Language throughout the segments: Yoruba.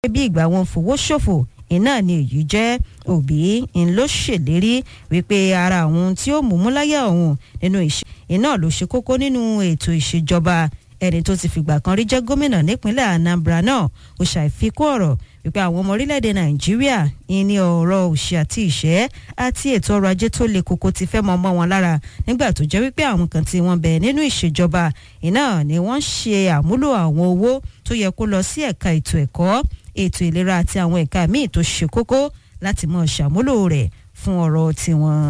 bí ìgbà wọn fowó ṣòfò iná ni èyí jẹ́ òbí ń ló ṣèlérí wípé ara àwọn tí ó mú múláyà òun nínú ìṣe iná ló ṣe kókó nínú ètò ìṣèjọba ẹni tó ti fìgbà kan rí jẹ́ gómìnà nípínlẹ̀ Anambra náà ó ṣàfikún ọ̀rọ̀ wípé àwọn ọmọ orílẹ̀-èdè Nàìjíríà ní ọ̀rọ̀ òṣì àti ìṣẹ́ àti ètò ọrọ̀ ajé tó le koko ti fẹ́ mọ́ ọmọ wọn lára nígbà tó jẹ́ wípé àwọn kan tí wọ́n bẹ̀ nínú ìṣèjọba iná ni wọ́n ṣe àmúlò àwọn owó tó yẹ kó lọ sí ẹ̀ka ètò ẹ̀kọ́ ètò ìlera àti àwọn ẹ̀ka míì tó ṣe kókó láti mọ̀ ṣàmúlò rẹ̀ fún ọ̀rọ̀ tiwọn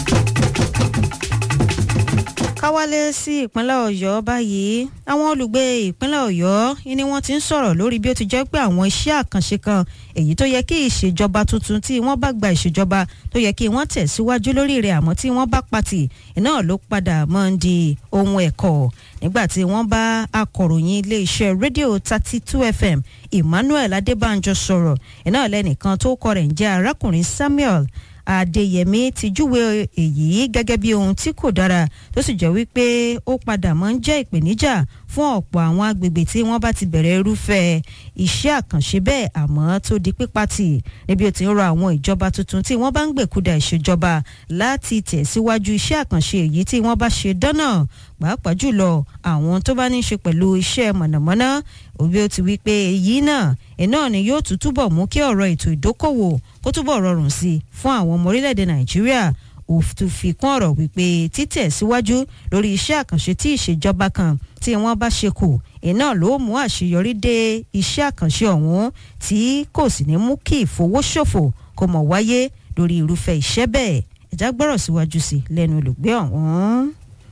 káwálé sí ìpínlẹ̀ ọ̀yọ́ báyìí àwọn olùgbé ìpínlẹ̀ ọ̀yọ́ ni wọ́n ti ń sọ̀rọ̀ lórí bí ó ti jẹ́ pé àwọn iṣẹ́ àkànṣe kan èyí tó yẹ kí ìṣèjọba tuntun tí wọ́n bá gba ìṣèjọba tó yẹ kí wọ́n tẹ̀síwájú lórí rẹ̀ àmọ́ tí wọ́n bá pàtì iná ló padà máa ń di ohun ẹ̀kọ́ nígbà tí wọ́n bá akọ̀ròyìn iléeṣẹ́ rédíò thirty two fm emmanuel adébánjọ sọ̀rọ̀ iná lẹ́nìkan tó kọ rẹ̀ ń jẹ́ arákùnrin samuel adéyẹmí ti júwe èyí gẹ́gẹ́ bí ohun tí kò dára tó sì jẹ́ wípé ó padà máa ń jẹ́ ìpèníjà fún ọ̀pọ̀ àwọn agbègbè tí wọ́n bá ti bẹ̀rẹ̀ irúfẹ́ iṣẹ́ àkànṣe bẹ́ẹ̀ àmọ́ tó di pípàtì níbi ó ti ń rọ àwọn ìjọba tuntun tí wọ́n bá ń gbèkúdà ìṣèjọba láti tẹ̀síwájú iṣẹ́ àkànṣe èyí tí wọ́n bá ṣe dánà pàápàá jùlọ àwọn tó bá ní í ṣe pẹ̀lú iṣẹ́ mọ̀nàmọ́ná òbí ó ti wí pé èyí náà iná ni yóò tún túbọ̀ mú kí ọ̀rọ̀ ètò ìdókòwò kó túbọ̀ rọrùn sí i fún àwọn ọmọ orílẹ̀-èdè nàìjíríà òfin fi kún ọ̀rọ̀ wípé títẹ̀ síwájú lórí iṣẹ́ àkànṣe tí ìṣèjọba kan tí wọ́n bá ṣe kù iná ló mú àṣeyọrí dé iṣẹ́ àkànṣe ọ̀hún tí kò sì ní mú kí ìfowóṣòfò kó mọ̀ wáyé lórí irúfẹ́ iṣẹ́ bẹ́ẹ̀ ẹ̀já gbọ́rọ̀ síwájú sí lẹ́nu olùgbé ọ̀hún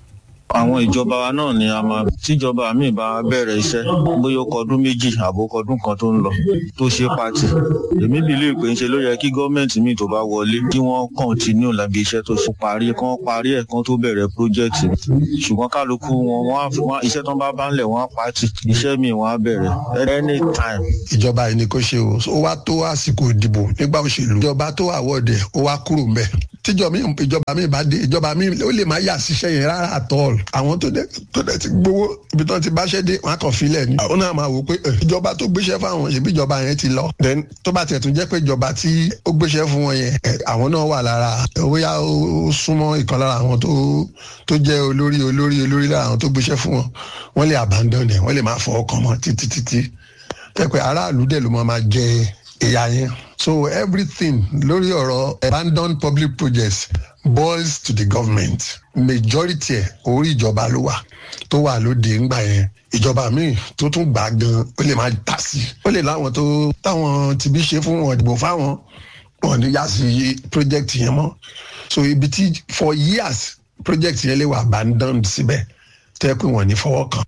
àwọn ìjọba wa náà ni a máa tíjọba míì bá bẹ̀rẹ̀ iṣẹ́ bóyá ó kọdún méjì àbó kọdún kan tó ń lọ tó ṣe pàtì èmi bìlí pé ń ṣe ló yẹ kí gọ́ọ̀mẹ̀ntì míì tó bá wọlé kí wọ́n kọ́ntínú lábí iṣẹ́ tó ṣe parí kán parí ẹ̀ kán tó bẹ̀rẹ̀ pírójẹ́tì ṣùgbọ́n kálukú wọn wọ́n iṣẹ́ tán bá bá ń lẹ̀ wọ́n á pàtì iṣẹ́ míì wọ́n á bẹ̀rẹ̀ anytime. ìjọba yìí ni kò ṣe o ó wá tó àsìkò ìdìbò nígbà òṣèlú ìjọba tó àwọ̀dẹ̀ ó wá kúrò mbẹ̀ tíjọba mi bá dé ìjọba mi ó lè má yà síṣẹ́ yẹn rárá àtọ́ọ̀lù àwọn tó dẹ̀ tó dẹ̀ ti gbowó ibi tó ti báṣẹ́ dé wọn á kàn filẹ̀ ni. àwọn náà máa wò pé ìjọba tó gbéṣẹ́ fáwọn ṣèbí ìjọba yẹn ti lọ. then tó bá tiẹ̀ tún jẹ́ pé ìjọba tí ó gbéṣẹ́ fún wọn yẹn àwọn náà wà lára bóyá ó súnmọ́ ìkan lára àwọn tó tó jẹ́ olórí olórí olórí lára àwọn tó gbéṣẹ́ fún wọn wọ́n lè abandon ẹ̀ wọ́n lè máa fọwọ́ kàn mọ́ títí títí. tẹ́ pé aráàlú dẹ̀ ló máa jẹ ìyá yẹn. so everything lórí ọ̀rọ̀ abandoned public projects boils to the government majority ẹ̀ orí ìjọba ló wà tó wà lóde ńgbà yẹn ìjọba míì tó tún gbà gan ó lè máa tà sí ó lè láwọn tó táwọn tìbí ṣe fún wọn ìdìbò fáwọn wọn ní yá sí project yẹn mọ́ so ibi tí for years project yẹn lè wà abandoned síbẹ̀ tẹ́ pé wọ́n ní fọwọ́ kàn.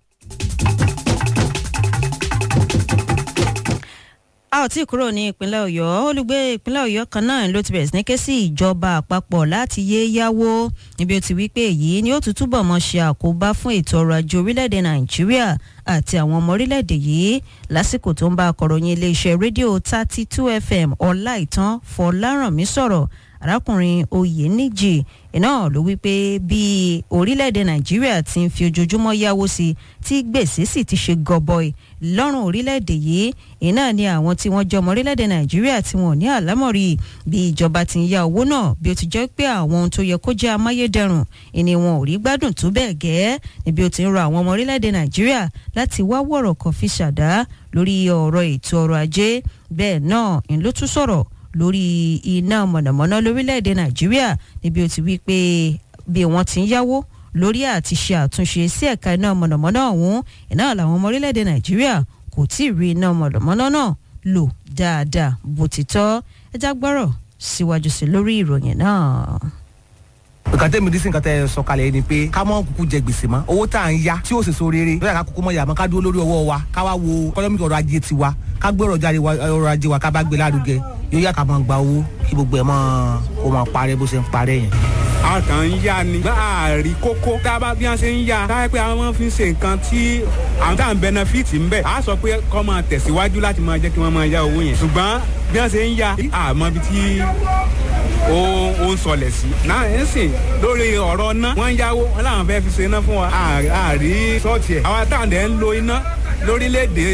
a ò tí ì kúrò ní ìpínlẹ̀ ọ̀yọ́ olùgbé ìpínlẹ̀ ọ̀yọ́ kan náà ló ti bẹ̀rẹ̀ sí ní ké sí ìjọba àpapọ̀ láti yé yáwó níbi ó ti wí pé èyí ni ó tún túbọ̀ mọ́ ṣe àkóbá fún ètò ọrọ̀ ajé orílẹ̀-èdè nàìjíríà àti àwọn ọmọ orílẹ̀-èdè yìí lásìkò tó ń bá akọ̀ròyìn iléeṣẹ́ rédíò thirty two fm ọláìtàn fọlárànmí sọ̀rọ̀ arákùnrin oyèníjì iná ló wí pé bí orílẹ̀-èdè nàìjíríà ti ń fi ojoojúmọ́ yáwó sí tí gbèsè sì ti ṣe gọbọi lọ́rùn orílẹ̀-èdè yìí iná ni àwọn tí wọ́n jọmọ orílẹ̀-èdè nàìjíríà tí wọ́n ní àlámọ̀rí bí ìjọba ti ń ya owó náà bí ó ti jẹ́ pé àwọn ohun tó yẹ kó jẹ́ amáyédẹrùn ìní wọn ò rí gbádùn tó bẹ́ẹ̀ gẹ́ níbi ó ti ń rọ àwọn ọmọ orílẹ̀-èdè nàìjíríà láti wá wọ̀rọ̀ kan fi ṣàdá lórí ọ̀rọ̀ ètò ọrọ̀ ajé bẹ́ẹ̀ náà ń ló tún sọ̀rọ̀ lórí iná mọ̀nàmọ́ná lórílẹ̀‐èdè nàìjíríà níbi ó ti wí pé bí wọ́n ti ń yáwó lórí àti ṣe àtúnṣe sí ẹ̀ka iná mọ̀nàmọ́ná ọ̀hún iná làwọn ọmọ orílẹ̀‐èdè nàìjíríà kò tí ì rí iná mọ̀nàmọ́ná náà lò dáadáa bó ti tọ́ ẹjá gbọ́rọ̀ síwájú sí lórí ìròyìn náà nǹkan tẹ́mi dísìn nǹkan tẹ́ ẹ sọ kalẹ̀ ni pé ká mọ́ kúkú jẹ gbèsè mọ́ owó tá à ń yá tí ó sì so rere lọ́yà ká kúkú mọ́ yàmọ́ ká dúró lórí ọwọ́ wa ká wá wo kọ́lọ́mì ọrọ̀ ajé tiwa ká gbé ọrọ̀ ajé wa ká bá gbé lárugẹ yóò yá ká máa gba owó kí gbogbo ẹ̀ máa kó máa parẹ́ bó ṣe ń parẹ́ yẹn. a kàn ń yá ni bá a rí kókó tá a bá bí wọ́n ṣe ń yá káyọ̀ pé àwọn fi ń ṣe nǹkan tí àwọn tá à ń bẹnẹfìtì ń bẹ̀ á sọ pé kọ́ máa tẹ̀síwájú láti máa jẹ́ kí wọ́n máa yá owó yẹn ṣùgbọ́n bí wọ́n ṣe ń yá àmọ́ bí tí ó ó ń sọlẹ̀ sí. náà ẹ̀ ń sìn lórí ọ̀rọ̀ ná wọ́n ń yáwó wọn làwọn fẹ́ fi ṣe iná fún wa àárí sọ́ọ̀tì ẹ̀. àwa táwọn dẹ̀ ń lo iná lórílẹ̀‐èdè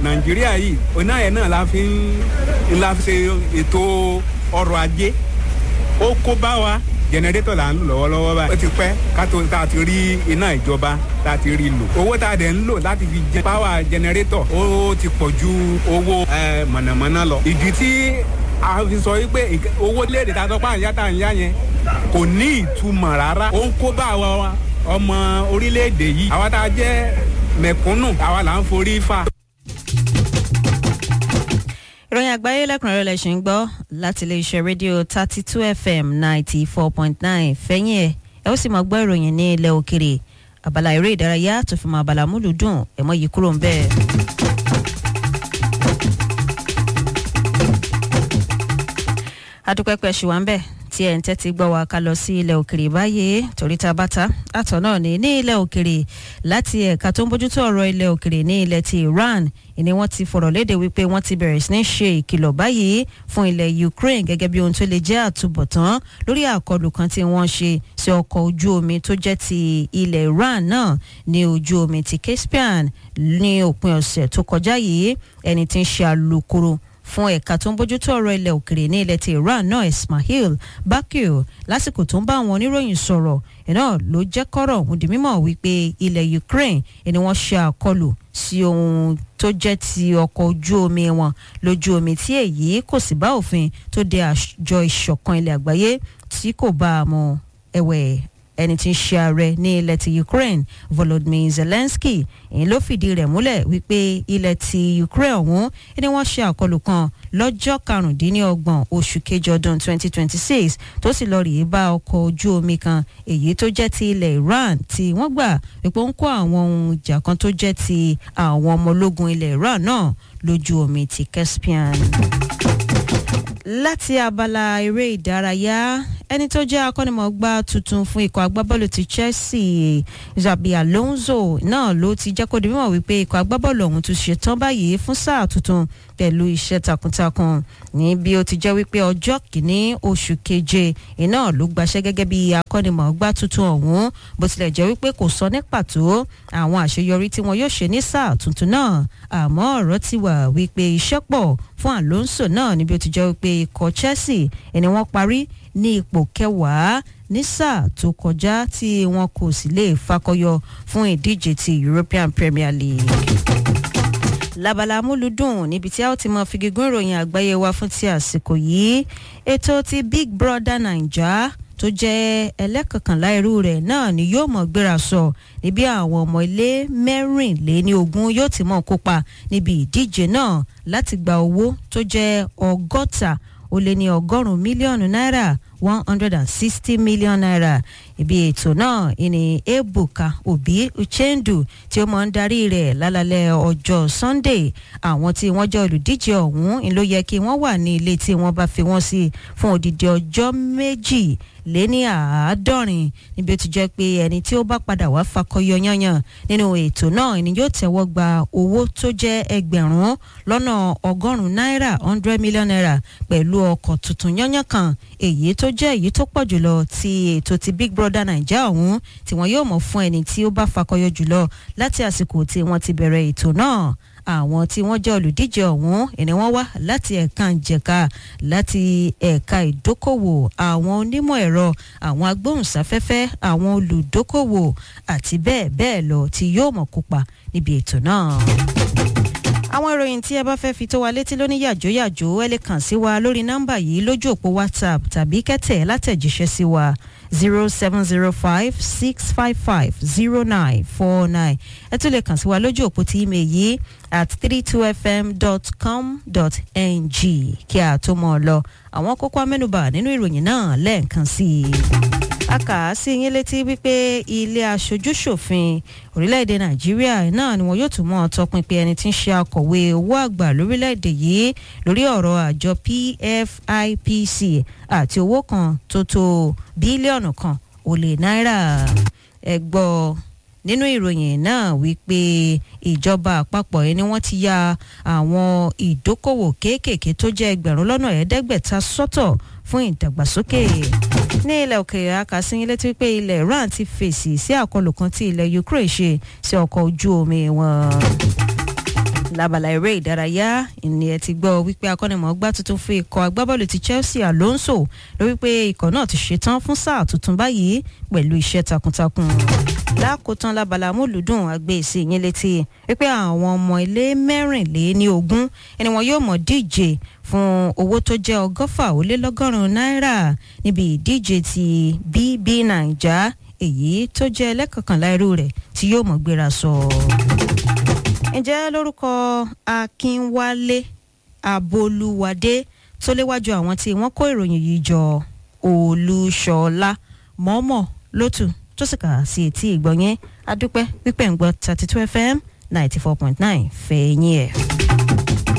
nàìjíríà yìí oná yẹn náà la fi ń la fi ṣe ètò ọrọ̀ ajé ó kó bá wa jẹnẹrétọ̀ là ń lò lọ́wọ́lọ́wọ́ báyìí ó ti pẹ́ ká tó tá a ti rí iná ìjọba tá a ti rí lò owó tá a dẹ̀ ń lò láti fi jẹ páwà jẹnẹrétọ̀ ó ti pọ̀ ju owó ẹ, mọ̀nàmọ́ná lọ ìdí tí a fi sọ wípé ìk- owó léde tá a sọ pé à ń yá tá à ń yá yẹn kò ní ìtumọ̀ rárá ó ń kó bá wa ọmọ orílẹ̀-èdè yìí àwa tá a jẹ́ mẹ̀kúnnù àwa là ń forí fà. ìròyìn àgbáyé lẹ́kùnrẹ́rẹ́ lẹ̀ ṣì ń gbọ́ láti iléeṣẹ́ rédíò thirty two fm ninety four point nine fẹ́yìn ẹ̀ ẹ ó sì máa gbọ́ ìròyìn ní ilẹ̀ òkèrè abala eré ìdárayá tó fi mọ abala múlùdùn ẹ̀ mọ́ yìí kúrò ń bẹ́ẹ̀. adúpẹ́pẹ́ ṣì wá ń bẹ̀ tí ẹ̀ ń tẹ́tí gbọ́ wa ká lọ sí ilẹ̀ òkèrè báyìí torí ta bá ta àtọ̀ náà ní ní ilẹ̀ òkèrè láti ẹ̀ka tó ń bójútó ọ̀rọ̀ ilẹ̀ òkèrè ní ilẹ̀ ti Iran ni wọ́n ti fọ̀rọ̀ léde wípé wọ́n ti bẹ̀rẹ̀ sí ní ṣe ìkìlọ̀ báyìí fún ilẹ̀ Ukraine gẹ́gẹ́ bí ohun tó lè jẹ́ àtúbọ̀tán lórí àkọlù kan tí wọ́n ṣe sí ọkọ̀ ojú omi tó jẹ́ ti ilẹ̀ Iran náà ní ojú omi ti Caspian ní òpin ọ̀sẹ̀ tó kọjá yìí ẹni tí ń ṣe alukoro fún ẹ̀ka tó ń bójútó ọ̀rọ̀ ilẹ̀ òkèrè ní ilẹ̀ ti Iran náà Ismail Bakir lásìkò tó ń bá àwọn oníròyìn sọ̀rọ̀ iná ló jẹ́ kọ́rọ̀ ọ̀hún di mímọ̀ wípé ilẹ̀ Ukraine ni wọ́n ṣe àkọlù sí ohun tó jẹ́ ti ọkọ̀ ojú omi wọn lójú omi tí èyí kò sì bá òfin tó de àjọ ìṣọ̀kan ilẹ̀ àgbáyé tí kò bá a mọ̀ ẹ̀wẹ̀ ẹni tí ń ṣe ààrẹ ní ilẹ̀ ti Ukraine Volodymyr Zelensky èyí ló fìdí rẹ̀ múlẹ̀ wípé ilẹ̀ ti Ukraine ọ̀hún ni wọ́n ṣe àkọlù kan lọ́jọ́ karùndínlọ́gbọ̀n oṣù kejì ọdún 2026 tó sì lọ rèé bá ọkọ̀ ojú omi kan èyí tó jẹ́ ti ilẹ̀ Iran tí wọ́n gbà wípé ó ń kó àwọn ohun ìjà kan tó jẹ́ ti àwọn ọmọ ológun ilẹ̀ Iran náà lójú omi ti Caspian láti abala eré ìdárayá ẹni tó jẹ́ akọ́nimọ̀ọ́gbá tuntun fún ikọ̀ agbábọ́ọ̀lù ti Chelsea Xabi Alonso náà ló ti jẹ́ kó di mímọ̀ wípé ikọ̀ agbábọ́ọ̀lù ọ̀hún tún ṣetán báyìí fún sáà tuntun pẹ̀lú iṣẹ́ takuntakun ní bí ó ti jẹ́ wípé ọjọ́ kìíní oṣù keje iná ló gbaṣẹ́ gẹ́gẹ́ bí akọ́nimọ̀ọ́gbá tuntun ọ̀hún bó tilẹ̀ jẹ́ wípé kò sọ ní pàtó àwọn àṣeyọrí tí wọn yóò ṣe ní sáà tuntun náà àmọ́ ọ̀rọ̀ ti wà wípé iṣẹ́ pọ̀ fún Alonso náà níbi ó ti jẹ́ wípé ikọ̀ Chelsea ẹni wọ́n parí ní ipò kẹwàá ní sáà tó kọjá tí wọn kò sì lè fakọyọ fún ìdíje ti European Premier League labala amúlùdùn níbi tí a ó ti mọ figigún ìròyìn àgbáyé wa fún ti àsìkò yìí ètò ti Big Brother Naija tó jẹ́ ẹlẹ́kọ̀kànlá irú rẹ̀ náà ni yóò mọ̀ gbéra sọ níbi àwọn ọmọ ilé mẹ́rìnléní ogún yóò ti mọ̀ kópa níbi ìdíje náà láti gba owó tó jẹ́ ọgọ́ta ó lé ní ọgọ́rùn-ún mílíọ̀nù náírà one hundred and sixty million naira ibi ètò náà ìní ebuka obi uchendu tí ó máa ń darí rẹ̀ lálálẹ́ ọjọ́ sunday àwọn tí wọ́n jẹ́ olùdíje ọ̀hún ń ló yẹ kí wọ́n wà ní ilé tí wọ́n bá fi wọ́n sí fún odidi ọjọ́ méjì lé ní àádọ́rin níbi ó ti jẹ́ pé ẹni tí ó bá padà wá fakọyọ yányàn nínú ètò náà ni yóò tẹ́wọ́ gba owó tó jẹ́ ẹgbẹ̀rún lọ́nà ọgọ́rùn-ún náírà hundred million naira pẹ̀lú ọkọ̀ tuntun yányàn kan èyí tó jẹ́ èyí tó pọ̀ jùlọ ti ètò ti Big Brother Naija ọ̀hún tí wọ́n yóò mọ̀ fún ẹni tí ó bá fakọyọ jùlọ láti àsìkò tí wọ́n ti bẹ̀rẹ̀ ètò náà àwọn tí wọ́n jẹ́ olùdíje ọ̀hún ẹni wọ́n wá láti ẹ̀ka ìjẹ̀ka láti ẹ̀ka ìdókòwò àwọn onímọ̀ ẹ̀rọ àwọn agbóhùnsáfẹ́fẹ́ àwọn olùdókòwò àti bẹ́ẹ̀ bẹ́ẹ̀ lọ tí yóò mọ̀ kópa níbi ètò náà àwọn ìròyìn tí ẹ bá fẹ́ fi tó wa létí lóní yàjóyàjó ẹ lè kàn sí wa lórí nọ́mbà yìí lójú òpó whatsapp tàbí kẹ́tẹ̀ látẹ̀jíṣẹ́ sí wa zero seven zero five six five five zero nine four nine ẹ tún lè kàn sí wa lójú òpó tí email yìí at three two fm dot com dot ng kí a tó mọ̀ ọ́ lọ àwọn kókó amẹ́nubà nínú ìròyìn náà lẹ́ẹ̀kan sí i a kà á sí yín létí wípé ilé aṣojúṣòfin orílẹ̀-èdè nàìjíríà náà ni wọn yóò tún mọ́ tọpinpin ẹni tí ń ṣe akọ̀wé owó àgbà lórílẹ̀-èdè yìí lórí ọ̀rọ̀ àjọ PFIPC àti owó kan tó tó bílíọ̀nù kan ó lé náírà ẹ gbọ́ nínú ìròyìn náà wípé ìjọba àpapọ̀ yìí ni wọ́n ti ya àwọn ìdókòwò kéékèèké tó jẹ́ ẹgbẹ̀rún lọ́nà ẹ̀ẹ́dẹ́gbẹ̀ta sọ́tọ̀ fún ìdàgbàsókè ní ilẹ̀ òkèèrè akásíyín létí pé ilẹ̀ Iran ti fèsì sí àkọlù kan tí ilẹ̀ Ukraine ṣe sí ọkọ̀ ojú omi wọn. lábala eré ìdárayá ìní ẹ ti gbọ́ wípé akọ́nimọ̀ọ́gbá tuntun fún ikọ̀ agbábọ́ọ̀lù ti Chelsea Alonso ló wípé ikọ̀ náà ti ṣetán fún sáà tuntun báyìí pẹ̀lú iṣẹ́ takuntakun lákòótán lábala amúlùdùn àgbèsè yín létí wípé àwọn ọmọ ilé mẹ́rìnléní ogún ẹni wọn yóò mọ̀ díje fún owó tó jẹ́ ọgọ́fà ó lé lọ́gọ́rùn-ún náírà níbi ìdíje ti BB Naija èyí tó jẹ́ ẹlẹ́kọ̀kànlá irú rẹ̀ tí yóò mọ̀ gbéra sọ. ǹjẹ́ lórúkọ Akínwálé Abolúwadé tó léwájú àwọn tí wọ́n kó ìròyìn yìí jọ Olúṣọlá mọ́mọ́ lótú tó sì kà sí etí ìgbọ̀nyẹn adúpẹ́ pípẹ́ ń gbọ́ thirty two FM ninety four point nine fẹ̀yìn ẹ̀.